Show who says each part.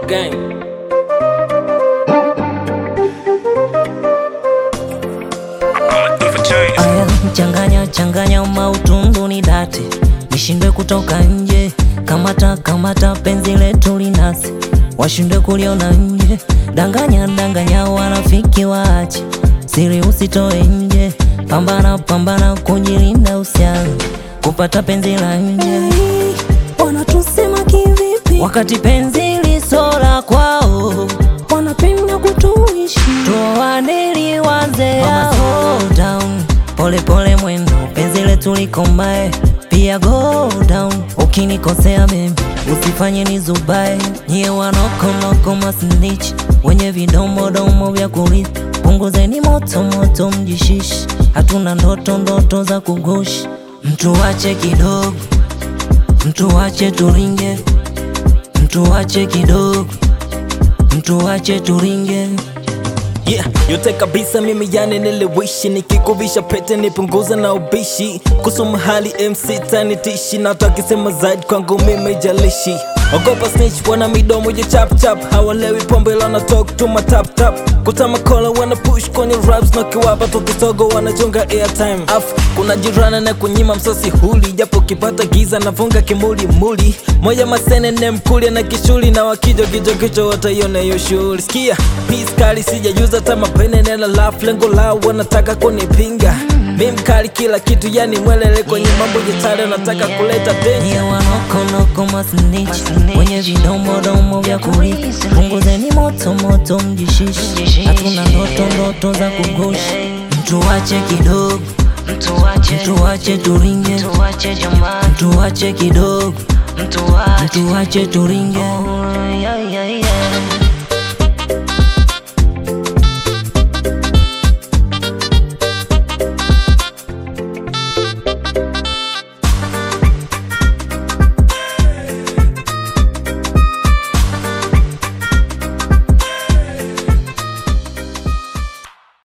Speaker 1: gang.
Speaker 2: Aya, changanya changanya mautundu ni date, nishindwe kutoka nje. Kamata kamata penzi letu linasi, washindwe kuliona nje. Danganya danganya wanafiki waache, siri usitoe nje. Pambana pambana kujilinda, usianze kupata penzi la nje.
Speaker 3: Wanatusema kivipi?
Speaker 2: Wakati penzi lisola kwao,
Speaker 3: Wanapenda kutuishi
Speaker 2: tuoane liwanze yao. down, pole pole mwendo, penzi letu likomae, pia go down. Ukinikosea baby, usifanye nizubae. Nyie wanokonoko masnitch, wenye vidomodomo vya kurithi, punguzeni moto moto, mjishishi. Hatuna ndoto ndoto za kugushi, mtu wache kidogo, mtu wache turinge, mtu wache kidogo, mtu wache turinge.
Speaker 1: Yeah, yote kabisa mimi yani niliwishi nikikuvisha pete nipunguza na ubishi kusoma hali MC tanitishi na watu wakisema zaidi kwangu mimi jalishi ogopa snitch wana midomo ya chap chap hawalewi pombe lana talk to my tap tap kutama kola wana push kwenye raps na kiwapa tukisogo wanachunga airtime af kuna jirana na kunyima msosi huli japo kipata giza nafunga kimuli muli moja masene ne mkulia na kishuli na wakijo kijo kicho wataiona hiyo shughuli sikia peace kali sijajuza hata mapene nena laugh lengo lao wanataka kunipinga mi mkali kila kitu yani mwelele kwenye mambo jetale nataka kuleta
Speaker 2: Nyie
Speaker 1: tension
Speaker 2: wanokonoko masnitch, wenye vidomodomo vya kurithi, punguzeni moto moto, mjishishi. Hatuna ndoto ndoto za kugushi, mtu wache kidogo, mtu wache turinge, mtu wache kidogo, mtu wache turinge.